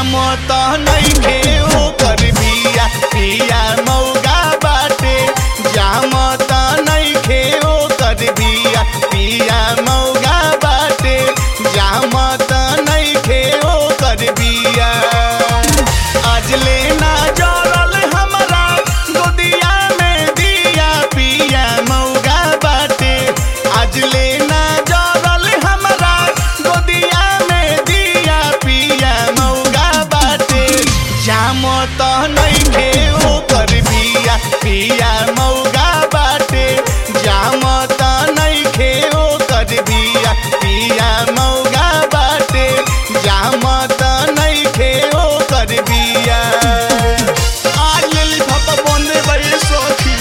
जाम त नइखे ओकर बिया पिया मौगा बाटे जाम त नइखे ओकर बिया पिया मौगा बाटे जाम त नइखे ओकर बिया आज लेना जरल हमरा गोदिया में दिया पिया मौगा बाटे आज लेना जरल हमरा गोदिया में दिया पिया मौगा बाटे जाम त नइखे ओकर बिया पिया मौगा बाटे जाम त नइखे ओकर बिया पिया मौगा बाटे जाम त नइखे ओकर बिया आज लेली भत बंदे बड़ी सखी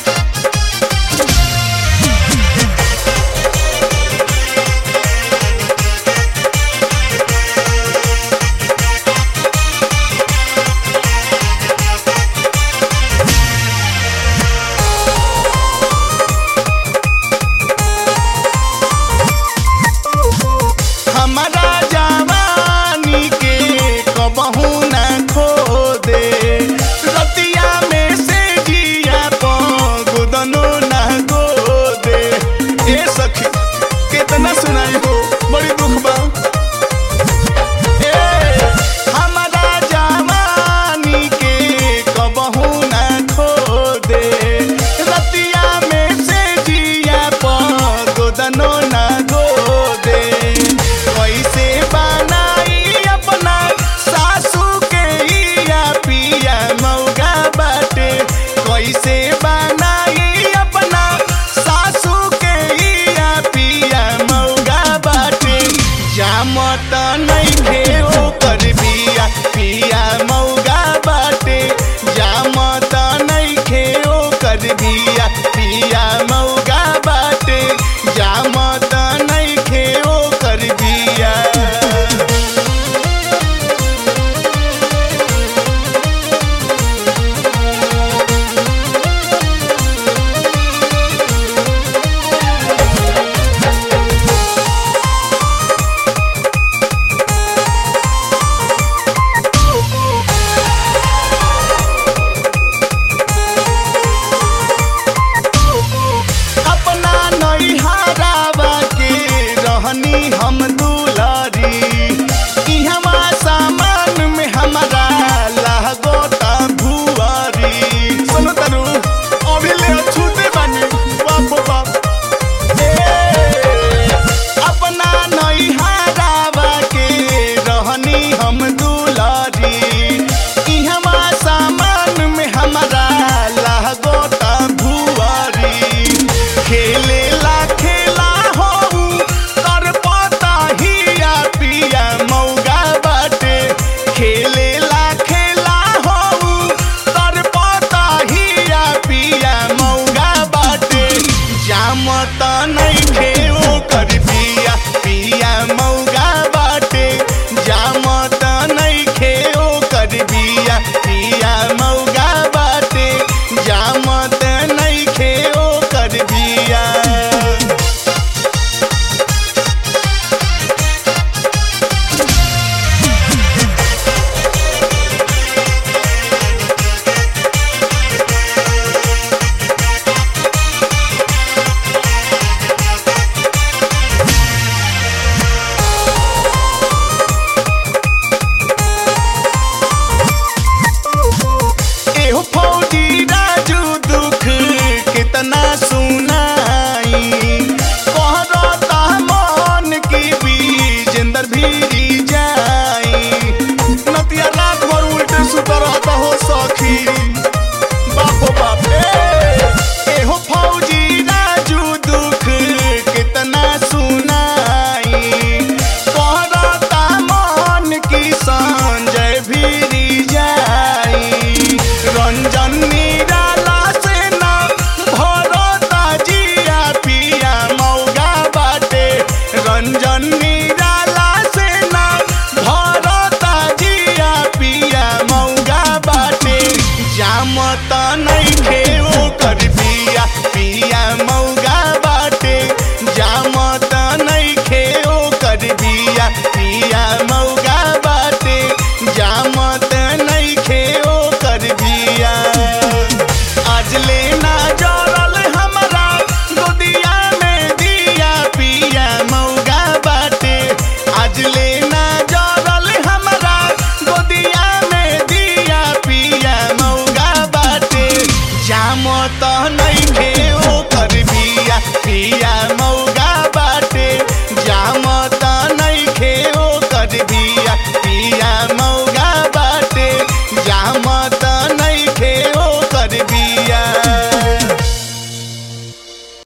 हमारा जवानी के कबहू न खो दे रतिया में से जिया गुदनो न गो दे ए सखी कितना सुनाई हो बड़ी दुख बा ए, हमारा जवानी के कबहू न खो दे रतिया में से जिया गोदनो न गो दे कैसे बनाई अपना सासू के इया पिया मौगा बाटे कैसे बनाई अपना सासू के इया पिया मौगा बाटे जाम त नइखे ओकर बिया पिया मौगा बाटे जाम त नइखे ओकर बिया पिया मौगा बाटे जाम त नइखे ओकर बिया अपना नैहरावा के रहनी हम दुलारी इहवा सामान में हमारा लागोता भुआरी सुनो तनु अभी ले छूते बानी बाप बाप ए, अपना नैहरावा के रहनी हम दुलारी इहवा सामान में हमारा लागोता भुआरी खेले ला खेला हो कर पता हिया पिया मौगा बाटे खेले ला खेला हो कर पता हिया पिया मौगा बाटे जाम त नइखे ओकर बिया पिया मौगा बाटे जाम त नइखे ओकर बिया पिया मौगा बाटे जाम त नइखे ओकर बिया एहो फौजी राजू दुख कितना सुनाई कहरता मन की बीजेंदर भीरी जाई नतिया रात भर उल्टे सुत रहता हो सखी बाप बाप ए, एहो फौजी राजू दुख कितना सुनाई कहरता मन की संजय भीरी जाई रंजन निराला से ना भरता जिया पिया मौगा बाटे रंजन निराला से ना भरता जिया पिया मौगा बाटे जाम त नइखे ओकर बिया पिया मौगा बाटे जाम त नइखे ओकर बिया पिया मौगा बाटे जाम जाम त नइखे ओकर बिया पिया मौगा बाटे जाम त नइखे ओकर बिया पिया मौगा बाटे जाम